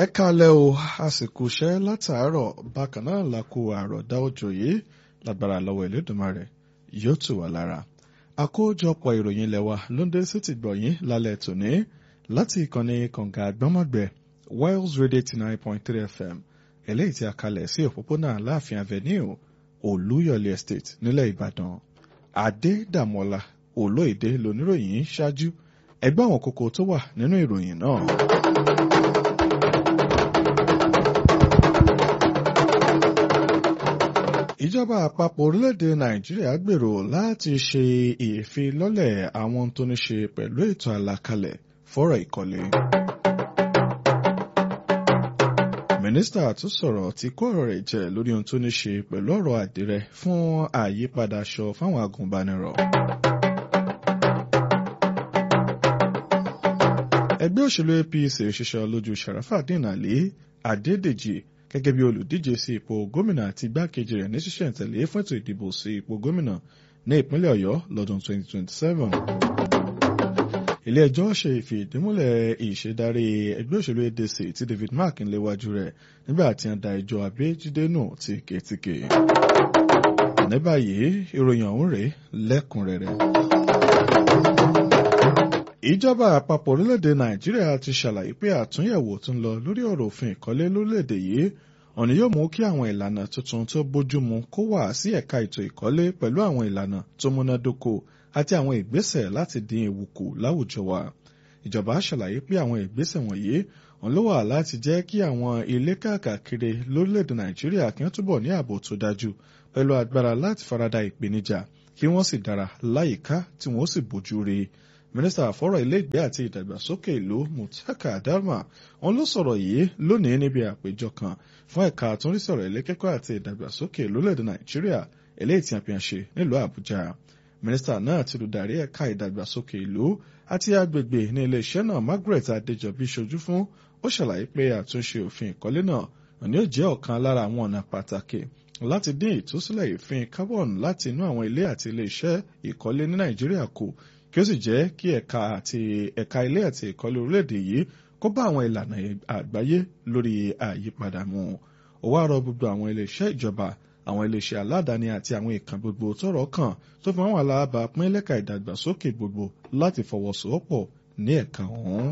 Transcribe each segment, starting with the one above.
ẹ kalẹ̀ o àsìkò iṣẹ́ látàárọ̀ bákan náà la kó àròdá òjò yìí lágbára lọ́wọ́ Elédùmarè yóò tù wá lára. àkójọpọ̀ ìròyìn ilẹ̀ wa ló ń dé sí ti gbọ̀yìn lálẹ́ tòní láti ìkànnì kànga àgbọ́mọ̀gbẹ́ Wales Radio eighty nine point three FM eléyìí tí a kalẹ̀ sí òpópónà Aláàfin Avenue Olúyọ̀lé Estate nílẹ̀ Ìbàdàn Adédàmọ́lá Olóyèdè lóníròyìn ṣáájú ẹgbẹ́ àwọn kókó tó wà nínú ìròyìn náà. ìjọba àpapọ̀ orílẹ̀-èdè nàìjíríà gbèrò láti ṣe ìfilọ́lẹ̀ àwọn tó ní ṣe pẹ̀lú ètò àlàkalẹ̀ fọ́rọ̀ ìkọ́lé. mínísítà tó sọ̀rọ̀ ti kó ọ̀rọ̀ rẹ̀ jẹ lórí ohun tó ní ṣe pẹ̀lú ọ̀rọ̀ àdìrẹ fún àyípadà aṣọ fáwọn agùnbánirọ̀. ẹgbẹ́ òṣèlú APC òṣìṣẹ́ lójú Sharafadin Ali Adédèjì gẹ́gẹ́ bí olùdíje sí ipò gómìnà àti igbákejì rẹ̀ ní ṣísẹ̀ntẹ̀lé fún ètò ìdìbò sí ipò gómìnà ní ìpínlẹ̀ Ọ̀yọ́ lọ́dún 2027. ilé ẹjọ́ ṣe ìfìdímúlẹ̀ ìṣèdarí ẹgbẹ́ òṣèlú ADC tí David Mark ń léwájú rẹ̀ nígbà tí wọ́n da ẹjọ́ Abẹ́jídé nù tìketìke. ní báyìí ìròyìn ọ̀hún rèé lẹ́kùnrẹ́rẹ́ ìjọba àpapọ̀ orílẹ̀-èdè nàìjíríà ti ṣàlàyé pé àtúnyẹ̀wò tó ń lọ lórí ọ̀rọ̀ òfin ìkọ́lé lórílẹ̀-èdè yìí ọ̀nà yóò mú kí àwọn ìlànà tuntun tó bójúmu kó wà sí ẹ̀ka ètò ìkọ́lé pẹ̀lú àwọn ìlànà tó múnádóko àti àwọn ìgbésẹ̀ láti dín ewu kù láwùjọ wa. ìjọba ṣàlàyé pé àwọn ìgbésẹ̀ wọ̀nyí òun ló wà láti jẹ́ kí àwọn ilé káàkiri lórílẹ̀-èdè nàìjíríà kí wọ́n túbọ̀ ní ààbò tó dájú pẹ̀lú agbára láti farada ìpèníjà kí wọ́n sì dára láyìíká tí wọ́n sì bójú rí mínísítà àfọ́rọ̀ ilé ìgbé àti ìdàgbàsókè ìlú Mutaka Darma wọn ló sọ̀rọ̀ yìí lónìí níbi àpéjọ kan fún ẹ̀ka àtúnrísọ̀rọ̀ ilé kẹ́kọ̀ọ́ àti ìdàgbàsókè lórílẹ̀‐èdè Nàìjíríà eléyìí tí a fi hàn ṣe nílùú Àbújá mínísítà náà ti lùdarí ẹ̀ka ìdàgbàsókè ìlú àti agbègbè ní iléeṣẹ́ náà Margaret Adéjọbí ṣojú fún ó ṣàlàyé pé àtúnṣe òfin ìkọ́lé náà òní ó jẹ́ ọ̀kan lára àwọn ọ̀nà pàtàkì láti dín ìtúsílẹ̀ ìfín carbon láti inú àwọn ilé àti iléeṣẹ́ ìkọ́lé ní Nàìjíríà kù kí ó sì jẹ́ kí ẹ̀ka àti ẹ̀ka ilé àti ìkọ́lé orílẹ̀-èdè yìí kó bá àwọn ìlànà àgbáyé lórí àyípadà mu. ó wá rọ gbogbo àwọn iléeṣẹ́ ìjọba àwọn iléeṣẹ́ aládàáni àti àwọn ìkàn gbogbo tọ́rọ̀ kàn tó fi wọn wà láàbà pín lẹ́ka ìdàgbàsókè gbogbo láti fọwọ́sowọ́pọ̀ ní ẹ̀ka ọ̀hún.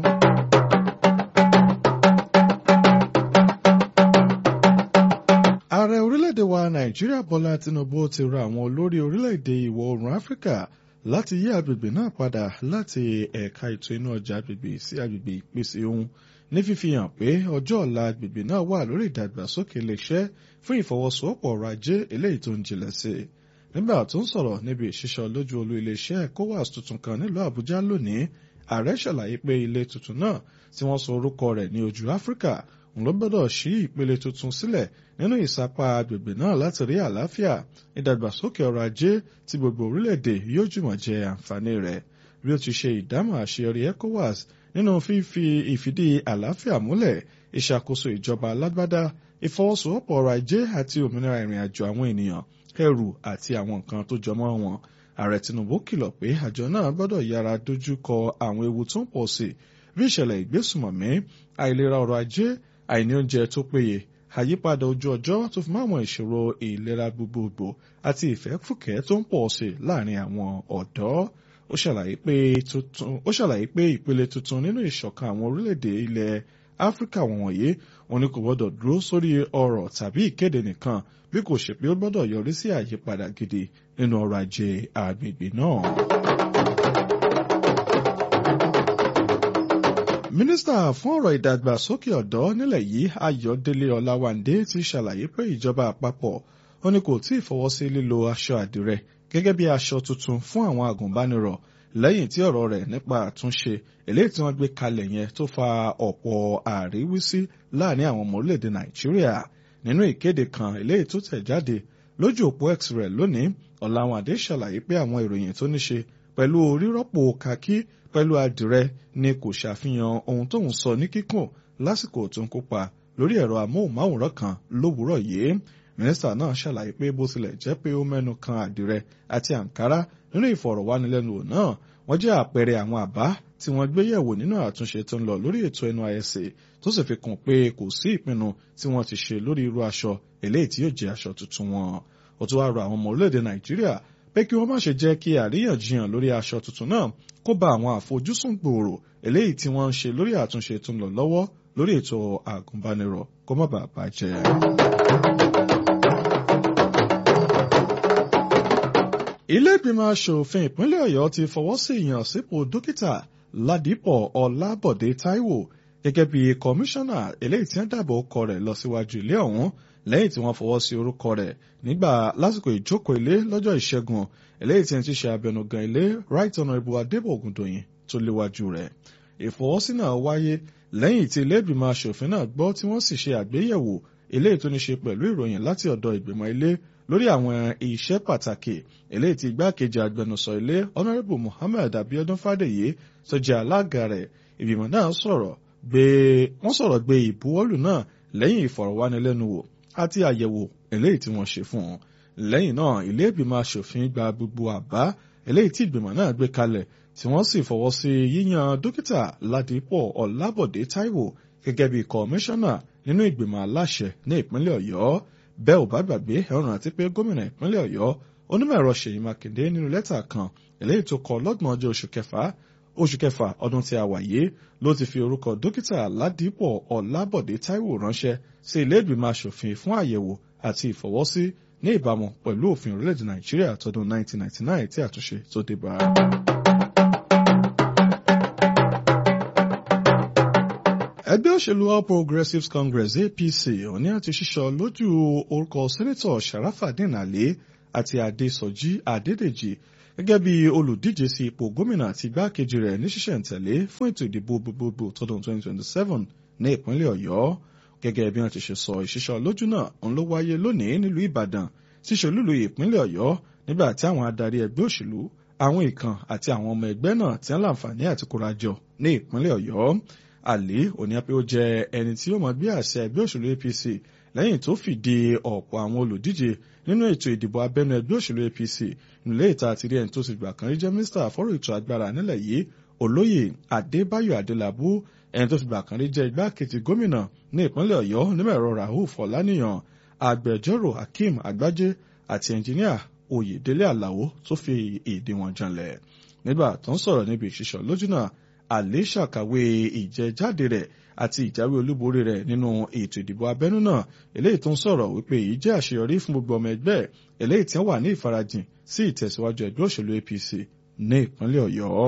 ààrẹ orílẹ̀-èdè wa nàìjíríà bọ́lá tinubu ti rọ àwọn olórí orílẹ̀-èdè ìwọ̀ oòrùn áfíríkà láti yí agbègbè náà padà láti ẹ̀ka ètò iná ọjà agbègbè sí agbègbè ìpèsè ohun ní fífi hàn pé ọjọ́ ọ̀la agbègbè náà wà lórí ìdàgbàsókè iléeṣẹ́ fún ìfọwọ́sowọ́pọ̀ ọrọ̀ ajé eléyìí tó ń jinlẹ̀ sí i. nígbà tó ń sọ̀rọ̀ níbi ìṣiṣọ́ lójú olú iléeṣẹ́ ECOWAS tuntun kan nílùú Àbújá lónìí ààrẹ ṣàlàyé pé ilé tuntun náà tí wọ́n sọ orúkọ rẹ̀ ní ojú Áfíríkà òun ló gbọ́dọ̀ ṣí ìpele tuntun sílẹ̀ nínú ìsapá agbègbè náà láti rí àlàáfíà ìdàgbàsókè ọrọ̀ ajé tí gbogbo orílẹ̀-èdè yóò jùmọ̀ jẹ àǹfààní rẹ̀ bí ó ti ṣe ìdámọ̀ àṣeyọrí ECOWAS nínú fífi ìfìdí àlàáfíà múlẹ̀ ìṣàkóso ìjọba alágbádá ìfọwọ́sowọ́pọ̀ ọrọ̀ ajé àti òmìnira ìrìn àjò àwọn ènìyàn ẹrù àti àwọn nǹkan tó jọmọ́ wọn ààrẹ Tinubu kìlọ̀ pé àjọ náà gbọ́dọ̀ yára dojú kọ àwọn ewu tó ń pọ̀ sí bí ìṣẹ̀lẹ̀ ìgbésùmọ̀mí àìlera ọrọ̀ ajé àìní oúnjẹ tó péye àyípadà ojú ọjọ́ tó fi máwọn ìṣòro ìlera gbogbogbò àti ìfẹ́fùkẹ́ tó ń pọ̀ sí láàrin àwọn ọ̀dọ́ ó ṣàlàyé pé ìpele tuntun nínú ìṣọ̀kan àwọn orílẹ̀-èdè ilẹ̀ Áfíríkà wọ̀nyí wọn ni kò gbọ́dọ̀ dúró sórí ọrọ̀ tàbí ìkéde nìkan bí kò ṣe pé ó gbọ́dọ̀ yọrí sí àyípadà gidi nínú ọrọ̀ ajé agbègbè náà. mínísítà fún ọ̀rọ̀ ìdàgbàsókè ọ̀dọ́ nílẹ̀ yìí Ayọ̀délé Ọláwándé ti ṣàlàyé pé ìjọba àpapọ̀ ó ní kò tí ì fọwọ́ sí lílo aṣọ àdìrẹ gẹ́gẹ́ bí aṣọ tuntun fún àwọn agùnbánirọ̀ lẹ́yìn tí ọ̀rọ̀ rẹ̀ nípa àtúnṣe eléyìí tí wọ́n gbé kalẹ̀ yẹn tó fa ọ̀pọ̀ àríwísí láàrin àwọn ọmọ orílẹ̀-èdè Nàìjíríà nínú ìkéde kan eléyìí tó tẹ̀ jáde lójú òpó X rẹ̀ lónìí Ọláwándé ṣàlàyé pé àwọn ìròyìn tó ní ṣe pẹ̀lú rírọ́pò kakí pẹ̀lú àdìrẹ ni kò ṣàfihàn ohun tóun sọ ní kíkùn lásìkò tó ń kópa lórí ẹ̀rọ amóhùnmáwòrán kan lówùúrọ̀ yìí mínísítà náà ṣàlàyé pé bó tilẹ̀ jẹ́ pé ó mẹ́nu kan àdìrẹ àti àǹkárá nínú ìfọ̀rọ̀wánilẹ́nuwò náà wọ́n jẹ́ àpẹẹrẹ àwọn àbá tí wọ́n gbé yẹ̀wò nínú àtúnṣe tó ń lọ lórí ètò NYSC tó sì fi kún pé kò sí ìpinnu tí wọ́n ti ṣe lórí irú aṣọ eléyìí tí yóò jẹ́ aṣọ tuntun wọn. ó tún wá rọ àwọn ọmọ orílẹ̀-èdè Nàìjíríà pé kí wọ́n má ṣe jẹ́ kí àríyànjiyàn lórí aṣọ tuntun náà kó ba àwọn àfojúsùn gbòòrò eléyìí tí wọ́n ń ṣe lórí àtúnṣe tó ń lọ lọ́wọ́ lórí ètò àgùnbánirọ̀ kó má bàa bàjẹ́. ilé ìgbìmọ̀ asòfin ìpínlẹ̀ Ọ̀yọ́ ti fọwọ́ sí ìyànsípò dókítà Ládìpọ̀ Ọlábọ̀dé Táíwò gẹ́gẹ́ bí kọmíṣánná eléyìí tí wọ́n dàbò ọkọ rẹ̀ lọ síwájú ilé ọ̀hún lẹ́yìn tí wọ́n fọwọ́ sí orúkọ rẹ̀ nígbà lásìkò ìjókòó ilé lọ́jọ́ ìṣẹ́gun eléyìí tí wọ́n ti ṣe abẹnugan ilé right honourable Adébọ̀ Ògùndòyìn tó léwájú rẹ̀ ìfọwọ́sí náà wáyé lẹ́yìn tí ilé ìgbìmọ̀ asòfin náà gbọ́ tí wọ́n sì ṣe àgbéyẹ̀wò eléyìí tó ní ṣe pẹ̀lú ìròyìn láti ọ̀dọ̀ ìgbìmọ̀ ilé lórí àwọn iṣẹ́ pàtàkì eléyìí tí igbákejì agbẹnusọ ilé honourable Muhammed Abiodun Fádèyí tó jẹ́ alága rẹ̀ ìgbìmọ̀ náà sọ̀rọ̀ gbé wọ́n sọ̀rọ̀ gbé ìbuwọ́lù náà lẹ́yìn ìfọ̀rọ̀wánilẹ́nuwò àti àyẹ̀wò eléyìí tí wọ́n ṣe fún un lẹ́yìn náà ilé ìgbìmọ̀ asòfin gba gbogbo àbá eléyìí tí ìgbìmọ̀ náà gbé kalẹ̀ tí wọ́n sì fọwọ́ sí yíyan dókítà Ládìpọ̀ Ọlábọ̀dé Táíwò gẹ́gẹ́ bí kọmíṣánná nínú ìgbìmọ̀ aláṣẹ ní ìpínlẹ̀ Ọ̀yọ́ bẹ́ẹ̀ ò bá gbàgbé ẹ̀rùn àti pé gómìnà ìpínlẹ̀ Ọ̀yọ́ onímọ̀ ẹ̀rọ Ṣèyí Mákindé nínú lẹ́tà kan eléyìí tó kọ lọ́gbọ̀n ọjọ́ oṣù kẹfà oṣù kẹfà ọdún tí a wà yìí ló ti fi orúkọ dókítà Ládìpọ̀ Ọlábọ̀dé Táíwò ránṣẹ́ sí ilé ìgbìmọ̀ asòfin fún àyẹ̀wò àti ìfọwọ́sí ní ìbámu pẹ̀lú òfin orílẹ̀-èdè Nàìjíríà tọdún 1999 tí àtúnṣe tó dé bá. ẹgbẹ́ òṣèlú All Progressives Congress APC òní àti ṣíṣọ lójú orúkọ sẹ́nẹ́tọ̀ Sharafadin Ali àti Adésọjí Adédèjì gẹ́gẹ́ bí olùdíje sí ipò gómìnà àti igbákejì rẹ̀ ní ṣísẹ̀ntẹ̀lé fún ètò ìdìbò gbogbogbò tọdún 2027 ní ìpínlẹ̀ Ọ̀yọ́ gẹ́gẹ́ bí wọ́n ti ṣe sọ ìṣíṣọ lójú náà òun ló wáyé lónìí nílùú Ìbàdàn tí ṣolúlu ìpínlẹ̀ Ọ̀yọ́ nígbà tí àwọn adarí ẹgbẹ́ òṣèlú àwọn ìkan àti àwọn ọmọ ẹgbẹ́ náà ti ń láǹfààní àti kórajọ ní ìpínlẹ̀ Ọ̀yọ́ Ali oníyàpẹ́ ó jẹ́ ẹni tí ó máa gbé àṣẹ ẹgbẹ́ òṣèlú APC lẹ́yìn tó fìdí ọ̀pọ̀ àwọn olùdíje nínú ètò ìdìbò abẹ́nú ẹgbẹ́ òṣèlú APC nílé ìta àti rí ẹni tó ti gbà kan rí jẹ́ mínísítà fọ́rọ̀ ètò agbára nílẹ̀ yìí olóyè Adébáyọ̀ Adélabú ẹni tó ti gbà kan rí jẹ́ igbákejì gómìnà ní ìpínlẹ̀ Ọ̀yọ́ onímọ̀-ẹ̀rọ Rauf Ọláníyàn agbẹjọ́rò Hakeem Àgbájé àti ẹnjìníà Oyèdélé Àlàó tó fi èdè wọn janlẹ̀ nígbà tó ń sọ̀rọ̀ níbi ìṣiṣọ́ lójú náà àlè ṣàkàwé ìjẹjáde rẹ̀ àti ìjáwé olúborí rẹ̀ nínú ètò ìdìbò abẹ́nú náà eléyìí tó ń sọ̀rọ̀ wípé èyí jẹ́ àṣeyọrí fún gbogbo ọmọ ẹgbẹ́ eléyìí tí wọ́n wà ní ìfarajìn sí ìtẹ̀síwájú ẹgbẹ́ òṣèlú APC ní ìpínlẹ̀ Ọ̀yọ́.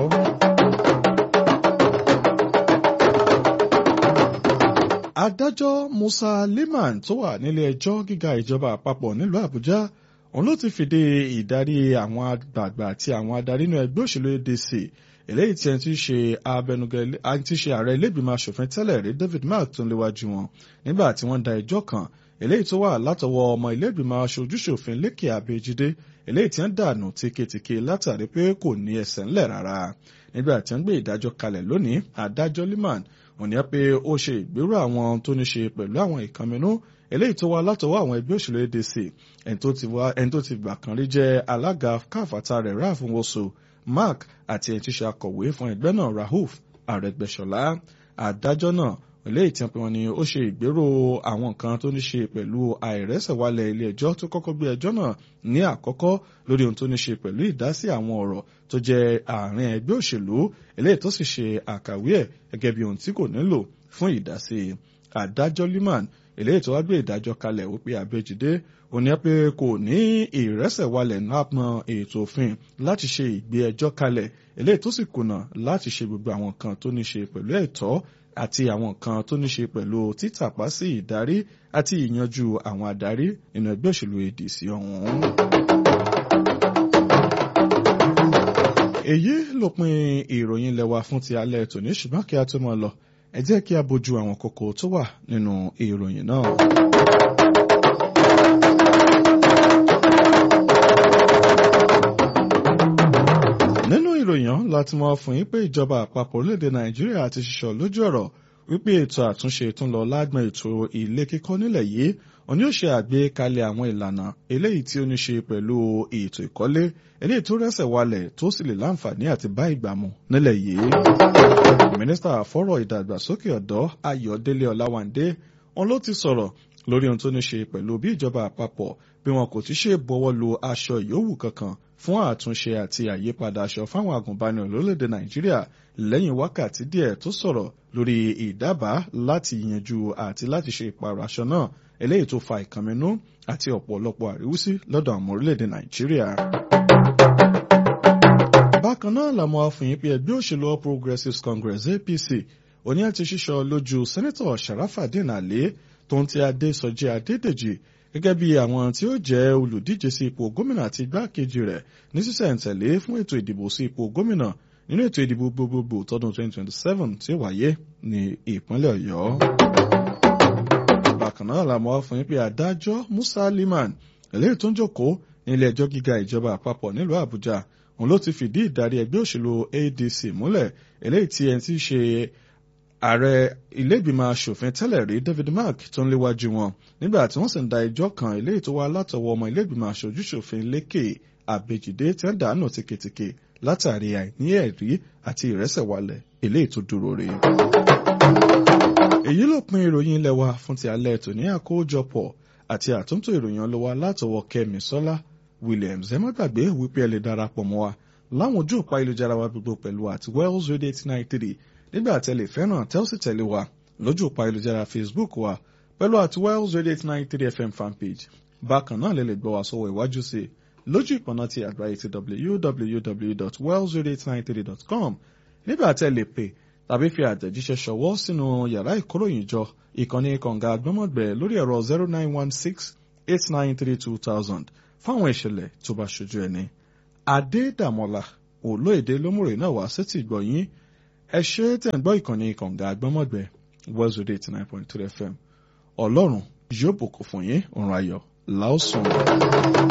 adájọ́ Musa Liman tó wà nílé ẹjọ́ gíga ìjọba àpapọ̀ nílùú Àbújá òun ló ti fìdí ìdarí àwọn àgbààgbà àti àwọn adarí inú ẹgbẹ́ òṣèlú ADC eléyìí tí ẹni tí í ṣe abẹnugan tí í ṣe ààrẹ ilégbìmọ̀ asòfin tẹ́lẹ̀ rí David Mark tó ń léwájú wọn nígbà tí wọ́n da ẹjọ́ kan eléyìí tó wà látọwọ́ ọmọ ilégbìmọ̀ aṣojúṣòfin Lékè Abẹ́jídé eléyìí tí wọ́n dànù tíketíke látàrí pé kò ní ẹsẹ̀ ńlẹ̀ rárá nígbà tí wọ́n gbé ìdájọ́ kalẹ̀ lónìí adájọ́ Liman òní pé ó ṣe ìgbéró àwọn tó ní ṣe pẹ̀lú àwọn ìkànnínú eléyìí tó wá látọwọ́ àwọn ẹgbẹ́ òṣèlú ADC ẹni tó ti gbà kan rí jẹ́ alága káfàtà rẹ̀ Ralph Nwosu Mark àti ẹni tí ṣe akọ̀wé fún ẹgbẹ́ náà Rauf Arẹ́gbẹ́ṣọlá adájọ́ náà eléyìí tí wọ́n ní ó ṣe ìgbéró àwọn nǹkan tó ní ṣe pẹ̀lú àìrẹ́sẹ̀wálẹ̀ ilé ẹjọ́ tó kọ́kọ́ gbé ẹjọ́ náà ní àkọ́kọ́ lórí ohun tó ní ṣe pẹ̀lú ìdásí àwọn ọ̀rọ̀ tó jẹ́ àárín ẹgbẹ́ òṣèlú eléyìí tó sì ṣe àkàwé ẹ̀ gẹ́gẹ́ bí ohun tí kò nílò fún ìdásí adájọ́ Liman eléyìí tó wá gbé ìdájọ́ kalẹ̀ wípé Abẹ́jídé ó ní pé kò ní ìrẹ́sẹ̀wálẹ̀ náà ètò òfin láti ṣe ìgbé ẹjọ́ kalẹ̀ eléyìí tó sì kùnà láti ṣe gbogbo àwọn nǹkan tó ní ṣe pẹ̀lú ẹ̀tọ́ àti àwọn nǹkan tó ní ṣe pẹ̀lú títàpá sí ìdarí àti ìyanjú àwọn adarí nínú ẹgbẹ́ òṣèlú ADC ọ̀hún. èyí lópin ìròyìn lẹ́wà fún ti alẹ́ tòní ṣùgbọ́n kí a tó máa lọ ẹ jẹ́ kí a bójú àwọn kókó tó wà nínú ìròyìn náà. nínú ìròyìn láti mọ fún yín pé ìjọba àpapọ̀ orílẹ̀-èdè nàìjíríà ti ṣiṣọ́ lójú ọ̀rọ̀ wípé ètò àtúnṣe tún lọ lágbọn ètò ilé kíkọ́ nílẹ̀ yìí òun yóò ṣe àgbékalẹ̀ àwọn ìlànà eléyìí tí ó ní ṣe pẹ̀lú ètò ìkọ́lé eléyìí tó rẹ́sẹ̀ walẹ̀ tó sì lè láǹfààní àti bá ìgbà mu nílẹ̀ yìí. mínísítà fọ́rọ̀ ìdàgbàsókè ọ̀dọ́ ayọ̀délé ọláwándé òun ló ti sọ̀rọ̀ lórí ohun tó ní ṣe pẹ̀lú bí ìjọba àpapọ̀ bí wọn kò ti ṣe bọ́wọ́ lu aṣọ ìyówù kankan fún àtúnṣe àti àyípadà aṣọ fáwọn agùnbánirọ̀ lórílẹ̀‐èdè nàìjíríà lẹ́yìn wákàtí díẹ̀ tó sọ̀rọ̀ lórí ìdábàá láti yanjú àti láti ṣe ìpààrọ̀ aṣọ náà eléyìí tó fa ìkànnínú àti ọ̀pọ̀lọpọ̀ àríwísí lọ́dọ̀ àwọn orílẹ̀‐èdè nàìjíríà. bákan náà làwọn afòyín pé ẹgbẹ́ òṣèlú all progressives congress apc òní àti ṣíṣọ lójú sẹ́nẹ́tọ̀ sharafadin ali tó ń ti adésọjí adédèjì gẹ́gẹ́ bí àwọn tí ó jẹ́ olùdíje sí ipò gómìnà àti igbákejì rẹ̀ ní sísẹ̀ǹtẹ̀lé fún ètò ìdìbò sí ipò gómìnà nínú ètò ìdìbò gbogbogbò tọdún 2027 tí ó wáyé ní ìpínlẹ̀ ọ̀yọ́. bákan náà làwọn fún yín pé adájọ́ musa liman eléyìí tó ń jókòó ní ilé ẹjọ́ gíga ìjọba àpapọ̀ nílùú àbújá òun ló ti fìdí ìdarí ẹgbẹ́ òṣèlú adc múlẹ̀ eléyìí tí ẹni tí í ṣe ààrẹ ilégbìmọ̀ asòfin tẹ́lẹ̀ rí david mark tó ń léwájú wọn nígbà tí wọ́n sì ń da ẹjọ́ kan eléyìí tó wá látọwọ́ ọmọ ilégbìmọ̀ aṣojúṣòfin lékè àbèjìdé tí ń dànù tìkìtìkì látàrí àìní ẹ̀rí àti ìrẹsẹ̀wálẹ̀ eléyìí tó dúró rè. èyí ló pin ìròyìn ilé wa fún ti alẹ́ tòní àkójọpọ̀ àti àtúntò ìròyìn ọlọ́wà látọwọ́ kẹ́mi sọ́lá williams ẹ má gbàgbé wípé ẹ lè darapọ̀ mọ́ wa láwọn ojú òpá ìlújára wa gbogbo pẹ̀lú àti wells radio eight nine three nígbà tẹ́lẹ̀ fẹ́ràn tẹ́ ó sì tẹ̀lé wa lójú òpá ìlújára facebook wa pẹ̀lú àti wells radio eight nine three fm fanpage bákan náà lè lè gbọ́ wa sọ́wọ́ ìwájú sí i lójú ìpọ̀nà ti àgbáyé ti www.wellsradio893.com nígbà tẹ́ lè pè tàbí fi àtẹ̀jíṣẹ́ ṣọwọ́ sínú yàrá ìkóròyìnjọ ìkànnì kànga agbọ́mọ̀gbẹ̀ lórí ẹ̀rọ zero nine one six eight nine three two thousand fáwọn ìṣẹ̀lẹ̀ tó bá ṣojú ẹni. adédàmọ́lá olóèdè lómùrè náà wá sétí ìgbọ̀nyín ẹ ṣe tẹ̀ ń gbọ́ ìkànnì kànga agbọ́mọ̀gbẹ̀ Wells Radio eighty nine point three FM ọlọ́run yóò bùkún fún yín òun ayọ̀ láòsùn.